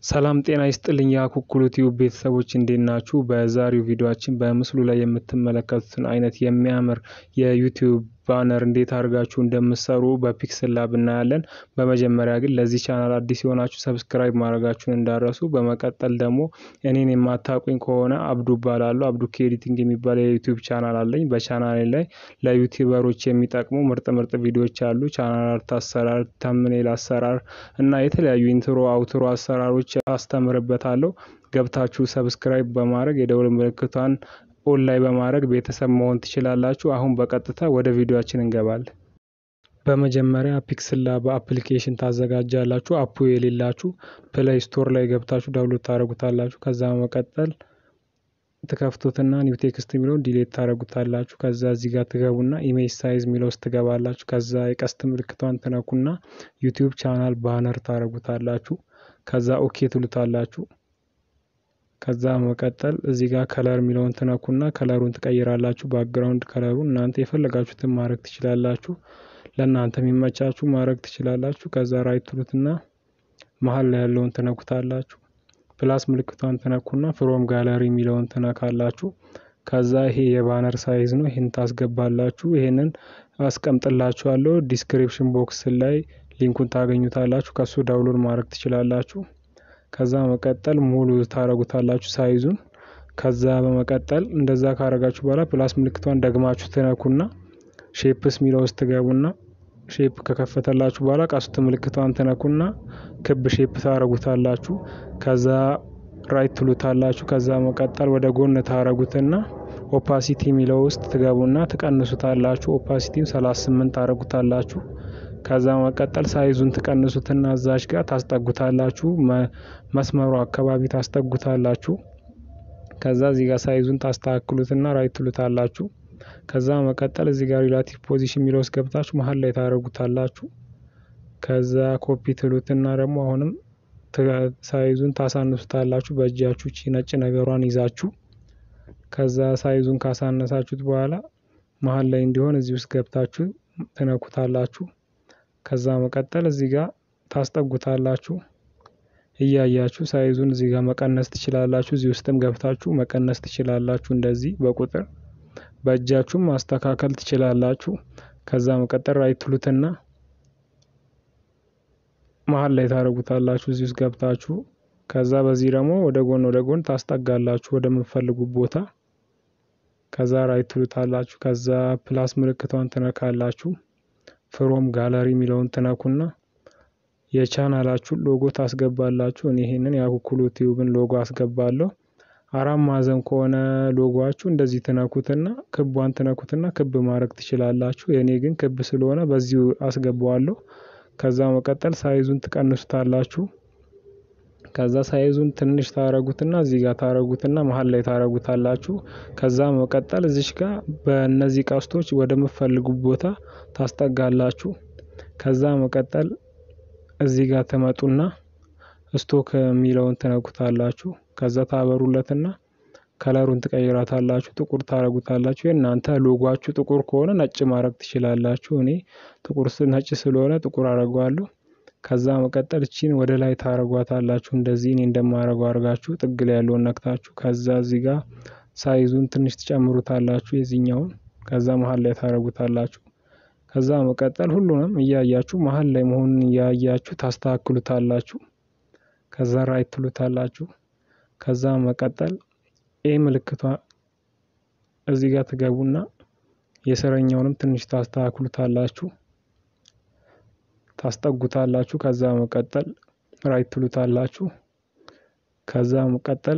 ሰላም ጤና ይስጥልኝ የአኩኩሉ ቲዩብ ቤተሰቦች እንዴት ናችሁ? በዛሬው ቪዲዮአችን በምስሉ ላይ የምትመለከቱትን አይነት የሚያምር የዩቲዩብ ባነር እንዴት አድርጋችሁ እንደምትሰሩ በፒክስል ላብ እናያለን። በመጀመሪያ ግን ለዚህ ቻናል አዲስ የሆናችሁ ሰብስክራይብ ማድረጋችሁን እንዳረሱ። በመቀጠል ደግሞ እኔን የማታውቁኝ ከሆነ አብዱ እባላለሁ። አብዱኪ ኤዲቲንግ የሚባል የዩቲዩብ ቻናል አለኝ። በቻናሌ ላይ ለዩቲዩበሮች የሚጠቅሙ ምርጥ ምርጥ ቪዲዮዎች አሉ። ቻናል አርት አሰራር፣ ተምኔል አሰራር እና የተለያዩ ኢንትሮ አውትሮ አሰራሮች አስተምርበታለሁ። ገብታችሁ ሰብስክራይብ በማድረግ የደውል ምልክቷን ኦን ላይ በማድረግ ቤተሰብ መሆን ትችላላችሁ። አሁን በቀጥታ ወደ ቪዲዮአችን እንገባለን። በመጀመሪያ ፒክስል ላብ አፕሊኬሽን ታዘጋጃላችሁ። አፑ የሌላችሁ ፕሌይ ስቶር ላይ ገብታችሁ ዳውንሎድ ታደርጉታላችሁ። ከዛ በመቀጠል ትከፍቱትና ኒው ቴክስት የሚለውን ዲሌት ታደርጉታላችሁ። ከዛ እዚህ ጋር ትገቡና ኢሜጅ ሳይዝ የሚለው ውስጥ ትገባላችሁ። ከዛ የቀስት ምልክቷን ትነኩና ዩቲዩብ ቻናል ባነር ታደርጉታላችሁ። ከዛ ኦኬ ትሉታላችሁ። ከዛ መቀጠል እዚህ ጋር ከለር የሚለውን ትነኩና ከለሩን ትቀይራላችሁ። ባክግራውንድ ከለሩን እናንተ የፈለጋችሁትን ማድረግ ትችላላችሁ። ለእናንተ የሚመቻችሁ ማድረግ ትችላላችሁ። ከዛ ራይት ትሉትና መሀል ላይ ያለውን ትነኩታላችሁ። ፕላስ ምልክቷን ትነኩና ፍሮም ጋለሪ የሚለውን ትነካላችሁ። ከዛ ይሄ የባነር ሳይዝ ነው። ይህን ታስገባላችሁ። ይሄንን አስቀምጥላችኋለሁ ዲስክሪፕሽን ቦክስ ላይ ሊንኩን ታገኙታላችሁ። ከሱ ዳውንሎድ ማድረግ ትችላላችሁ። ከዛ መቀጠል ሙሉ ታረጉታላችሁ ሳይዙን። ከዛ በመቀጠል እንደዛ ካረጋችሁ በኋላ ፕላስ ምልክቷን ደግማችሁ ትነኩና ሼፕስ ሚለው ውስጥ ትገቡና ሼፕ ከከፈተላችሁ በኋላ ቀስት ምልክቷን ትነኩና ክብ ሼፕ ታረጉታላችሁ። ከዛ ራይት ትሉታላችሁ። ከዛ መቀጠል ወደ ጎን ታረጉትና ኦፓሲቲ ሚለው ውስጥ ትገቡና ትቀንሱታላችሁ። ኦፓሲቲም 38 ታረጉታላችሁ። ከዛ መቀጠል ሳይዙን ትቀንሱትና እዛች ጋር ታስጠጉታላችሁ። መስመሩ አካባቢ ታስጠጉታላችሁ። ከዛ እዚህ ጋር ሳይዙን ታስተካክሉትና ራይት ትሉታላችሁ። ከዛ መቀጠል እዚህ ጋር ሪላቲቭ ፖዚሽን የሚለው ውስጥ ገብታችሁ መሀል ላይ ታደርጉታላችሁ። ከዛ ኮፒ ትሉትና ደግሞ አሁንም ሳይዙን ታሳንሱታላችሁ በእጃችሁ ቺ ነጭ ነገሯን ይዛችሁ። ከዛ ሳይዙን ካሳነሳችሁት በኋላ መሀል ላይ እንዲሆን እዚህ ውስጥ ገብታችሁ ትነኩታላችሁ። ከዛ መቀጠል እዚህ ጋር ታስጠጉታላችሁ። እያያችሁ ሳይዙን እዚህ ጋር መቀነስ ትችላላችሁ። እዚህ ውስጥም ገብታችሁ መቀነስ ትችላላችሁ። እንደዚህ በቁጥር በእጃችሁም ማስተካከል ትችላላችሁ። ከዛ መቀጠል ራይት ትሉትና መሀል ላይ ታደርጉታላችሁ እዚህ ውስጥ ገብታችሁ። ከዛ በዚህ ደግሞ ወደ ጎን ወደ ጎን ታስጠጋላችሁ ወደምትፈልጉት ቦታ። ከዛ ራይት ትሉታላችሁ። ከዛ ፕላስ ምልክቷን ትነካላችሁ። ፍሮም ጋለሪ የሚለውን ትነኩና የቻናላችሁን ሎጎ ታስገባላችሁ። እኔ ይሄንን የአኩኩሉ ቲዩብን ሎጎ አስገባለሁ። አራት ማዕዘን ከሆነ ሎጎዋችሁ እንደዚህ ትነኩትና ክቧን ትነኩትና ክብ ማድረግ ትችላላችሁ። የእኔ ግን ክብ ስለሆነ በዚሁ አስገባዋለሁ። ከዛ መቀጠል ሳይዙን ትቀንሱታላችሁ። ከዛ ሳይዙን ትንሽ ታረጉትና እዚህ ጋር ታረጉትና መሀል ላይ ታረጉታላችሁ። ከዛ መቀጠል እዚች ጋር በእነዚህ ቀስቶች ወደምትፈልጉት ቦታ ታስጠጋላችሁ። ከዛ መቀጠል እዚህ ጋር ትመጡና ስቶክ የሚለውን ትነኩታላችሁ። ከዛ ታበሩለትና ከለሩን ትቀይራታላችሁ። ጥቁር ታረጉታላችሁ። የእናንተ ሎጓችሁ ጥቁር ከሆነ ነጭ ማድረግ ትችላላችሁ። እኔ ጥቁር ነጭ ስለሆነ ጥቁር አረገዋለሁ። ከዛ መቀጠል እቺን ወደ ላይ ታረጓታላችሁ። እንደዚህ እኔ እንደማረገው አድርጋችሁ ጥግ ላይ ያለውን ነክታችሁ ከዛ እዚህ ጋር ሳይዙን ትንሽ ትጨምሩታላችሁ የዚህኛውን። ከዛ መሀል ላይ ታረጉታላችሁ። ከዛ መቀጠል ሁሉንም እያያችሁ መሀል ላይ መሆኑን እያያችሁ ታስተካክሉታላችሁ። ከዛ ራይት ትሉታላችሁ። ከዛ መቀጠል ኤ ምልክቷ እዚህ ጋር ትገቡና የስረኛውንም ትንሽ ታስተካክሉታላችሁ ታስጠጉታላችሁ። ከዛ መቀጠል ራይት ትሉታላችሁ። ከዛ መቀጠል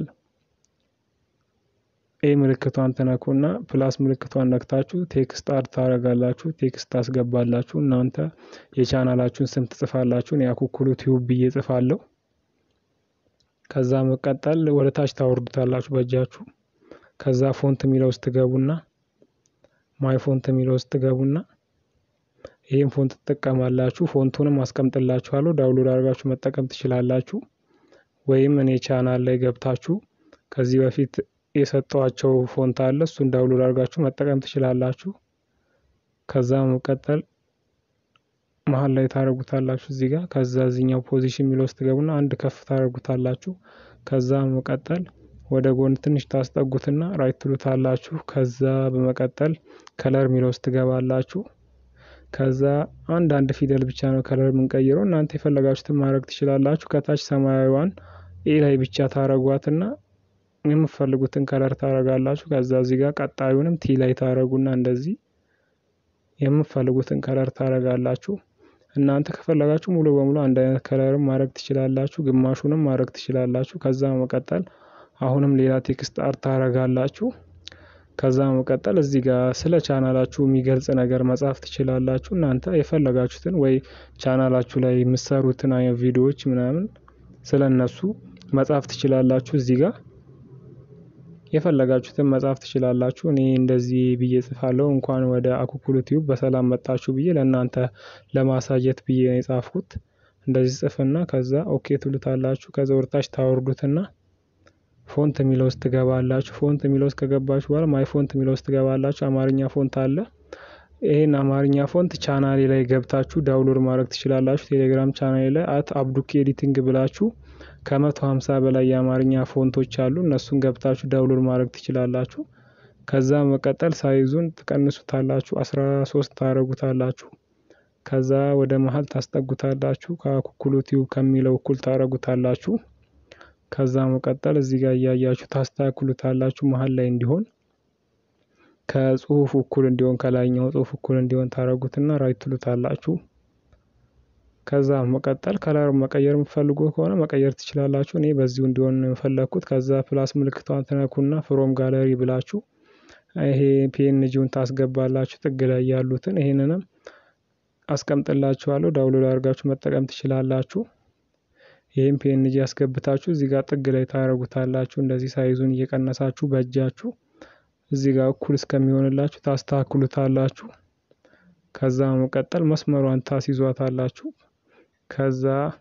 ኤ ምልክቷን ትነኩና ፕላስ ምልክቷን ነክታችሁ ቴክስት አድ ታደርጋላችሁ። ቴክስት ታስገባላችሁ። እናንተ የቻናላችሁን ስም ትጽፋላችሁ። እኔ አኩኩሉ ቲዩብ ብዬ ጽፋለሁ። ከዛ መቀጠል ወደ ታች ታወርዱታላችሁ በእጃችሁ። ከዛ ፎንት የሚለው ውስጥ ትገቡና ማይ ፎንት የሚለው ውስጥ ትገቡና ይህን ፎንት ትጠቀማላችሁ። ፎንቱንም አስቀምጥላችኋለሁ ዳውንሎድ አድርጋችሁ መጠቀም ትችላላችሁ። ወይም እኔ ቻናል ላይ ገብታችሁ ከዚህ በፊት የሰጠዋቸው ፎንት አለ እሱን ዳውንሎድ አድርጋችሁ መጠቀም ትችላላችሁ። ከዛ መቀጠል መሀል ላይ ታደርጉታላችሁ እዚህ ጋር ከዛ እዚኛው ፖዚሽን የሚለው ውስጥ ትገቡና አንድ ከፍ ታደርጉታላችሁ። ከዛ መቀጠል ወደ ጎን ትንሽ ታስጠጉትና ራይት ትሉታላችሁ። ከዛ በመቀጠል ከለር የሚለው ውስጥ ትገባላችሁ። ከዛ አንድ አንድ ፊደል ብቻ ነው ከለር የምንቀይረው እናንተ የፈለጋችሁትን ማድረግ ትችላላችሁ። ከታች ሰማያዊዋን ኤ ላይ ብቻ ታረጓትና የምትፈልጉትን ከለር ታረጋላችሁ። ከዛ እዚህ ጋር ቀጣዩንም ቲ ላይ ታረጉና እንደዚህ የምትፈልጉትን ከለር ታረጋላችሁ። እናንተ ከፈለጋችሁ ሙሉ በሙሉ አንድ አይነት ከለርም ማድረግ ትችላላችሁ፣ ግማሹንም ማድረግ ትችላላችሁ። ከዛ መቀጠል አሁንም ሌላ ቴክስት አርት ታረጋላችሁ። ከዛ መቀጠል እዚህ ጋር ስለ ቻናላችሁ የሚገልጽ ነገር መጻፍ ትችላላችሁ። እናንተ የፈለጋችሁትን ወይ ቻናላችሁ ላይ የምትሰሩትን አይነት ቪዲዮዎች ምናምን ስለ እነሱ መጻፍ ትችላላችሁ። እዚህ ጋር የፈለጋችሁትን መጻፍ ትችላላችሁ። እኔ እንደዚህ ብዬ ጽፋለሁ። እንኳን ወደ አኩኩሉ ቲዩብ በሰላም መጣችሁ ብዬ ለእናንተ ለማሳየት ብዬ ነው የጻፍኩት። እንደዚህ ጽፍና ከዛ ኦኬ ትሉታላችሁ። ከዛ ወርታች ታወርዱትና ፎንት የሚለው ውስጥ ትገባላችሁ። ፎንት የሚለው ውስጥ ከገባችሁ በኋላ ማይ ፎንት የሚለው ውስጥ ትገባላችሁ። አማርኛ ፎንት አለ። ይህን አማርኛ ፎንት ቻናሌ ላይ ገብታችሁ ዳውንሎድ ማድረግ ትችላላችሁ። ቴሌግራም ቻናሌ ላይ አት አብዱኪ ኤዲቲንግ ብላችሁ ከመቶ ሀምሳ በላይ የአማርኛ ፎንቶች አሉ። እነሱን ገብታችሁ ዳውንሎድ ማድረግ ትችላላችሁ። ከዛ መቀጠል ሳይዙን ትቀንሱታላችሁ። አስራ ሶስት ታረጉታላችሁ። ከዛ ወደ መሀል ታስጠጉታላችሁ። ከኩኩሉ ቲዩብ ከሚለው እኩል ታረጉታላችሁ። ከዛ መቀጠል እዚህ ጋር እያያችሁ ታስተካክሉታላችሁ። መሀል ላይ እንዲሆን ከጽሁፍ እኩል እንዲሆን ከላይኛው ጽሁፍ እኩል እንዲሆን ታረጉትና ራይት ትሉታላችሁ። ከዛ መቀጠል ከለር መቀየር የምትፈልጉ ከሆነ መቀየር ትችላላችሁ። እኔ በዚሁ እንዲሆን የፈለግኩት። ከዛ ፕላስ ምልክቷን ትነኩና ፍሮም ጋለሪ ብላችሁ ይሄ ፒኤንጂውን ታስገባላችሁ። ጥግ ላይ ያሉትን ይሄንንም አስቀምጥላችኋለሁ። ዳውንሎድ አድርጋችሁ መጠቀም ትችላላችሁ። ይህም ፒኤንጂ ያስገብታችሁ እዚህ ጋር ጥግ ላይ ታረጉታላችሁ። እንደዚህ ሳይዙን እየቀነሳችሁ በእጃችሁ እዚህ ጋር እኩል እስከሚሆንላችሁ ታስተካክሉታላችሁ። ከዛ መቀጠል መስመሯን ታስይዟታላችሁ። ከዛ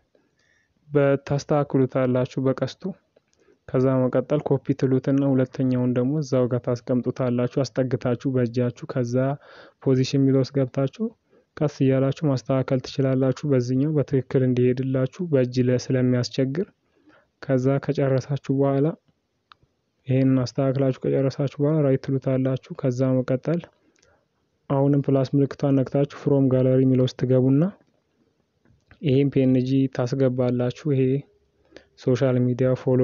በታስተካክሉታላችሁ በቀስቱ። ከዛ መቀጠል ኮፒ ትሉትና ሁለተኛውን ደግሞ እዛው ጋር ታስቀምጡታላችሁ አስጠግታችሁ በእጃችሁ። ከዛ ፖዚሽን የሚለው ውስጥ ገብታችሁ ቀስ እያላችሁ ማስተካከል ትችላላችሁ። በዚህኛው በትክክል እንዲሄድላችሁ በእጅ ላይ ስለሚያስቸግር። ከዛ ከጨረሳችሁ በኋላ ይሄንን አስተካክላችሁ ከጨረሳችሁ በኋላ ራይት ትሉታላችሁ። ከዛ መቀጠል አሁንም ፕላስ ምልክቷን ነክታችሁ ፍሮም ጋለሪ የሚለው ውስጥ ትገቡና ይሄን ፒኤንጂ ታስገባላችሁ። ይሄ ሶሻል ሚዲያ ፎሎ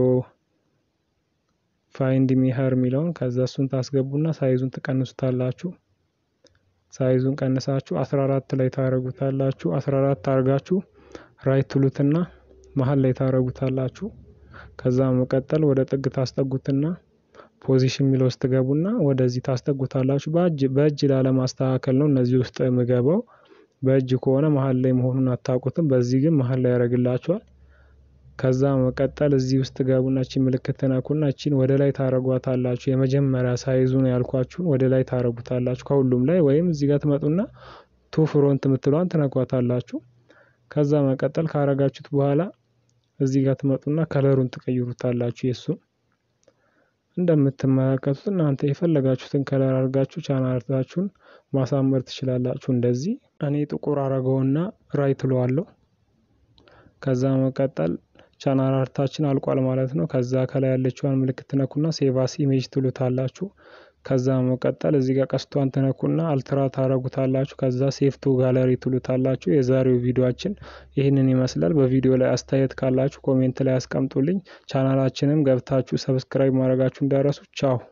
ፋይንድ ሚሀር የሚለውን ከዛ እሱን ታስገቡና ሳይዙን ትቀንሱታላችሁ። ሳይዙን ቀንሳችሁ 14 ላይ ታረጉታላችሁ። 14 አርጋችሁ ራይት ትሉትና መሀል ላይ ታረጉታላችሁ። ከዛ መቀጠል ወደ ጥግ ታስጠጉትና ፖዚሽን የሚለው ውስጥ ትገቡና ወደዚህ ታስጠጉታላችሁ። በእጅ በእጅ ላለማስተካከል ነው እነዚህ ውስጥ የምገባው። በእጅ ከሆነ መሀል ላይ መሆኑን አታውቁትም። በዚህ ግን መሀል ላይ ያደርግላችኋል። ከዛ መቀጠል እዚህ ውስጥ ትገቡና እቺን ምልክት ትነኩና እቺን ወደ ላይ ታረጓታላችሁ። የመጀመሪያ ሳይዙን ያልኳችሁን ወደ ላይ ታረጉታላችሁ ከሁሉም ላይ ወይም እዚህ ጋር ትመጡና ቱ ፍሮንት የምትለዋን ትነኳታላችሁ። ከዛ መቀጠል ካረጋችሁት በኋላ እዚህ ጋር ትመጡና ከለሩን ትቀይሩታላችሁ። የእሱን እንደምትመለከቱት እናንተ የፈለጋችሁትን ከለር አድርጋችሁ ቻናላችሁን ማሳመር ትችላላችሁ። እንደዚህ እኔ ጥቁር አረገውና ራይት እለዋለሁ። ከዛ መቀጠል ቻናል አርታችን አልቋል ማለት ነው። ከዛ ከላይ ያለችዋን ምልክት ትነኩና ሴቫስ ኢሜጅ ትሉታላችሁ። ከዛ መቀጠል እዚህ ጋር ቀስቷን ትነኩና አልትራ ታረጉታላችሁ። ከዛ ሴፍቱ ጋለሪ ትሉታላችሁ። የዛሬው ቪዲዮአችን ይህንን ይመስላል። በቪዲዮ ላይ አስተያየት ካላችሁ ኮሜንት ላይ አስቀምጡልኝ። ቻናላችንም ገብታችሁ ሰብስክራይብ ማድረጋችሁ እንዳረሱ። ቻው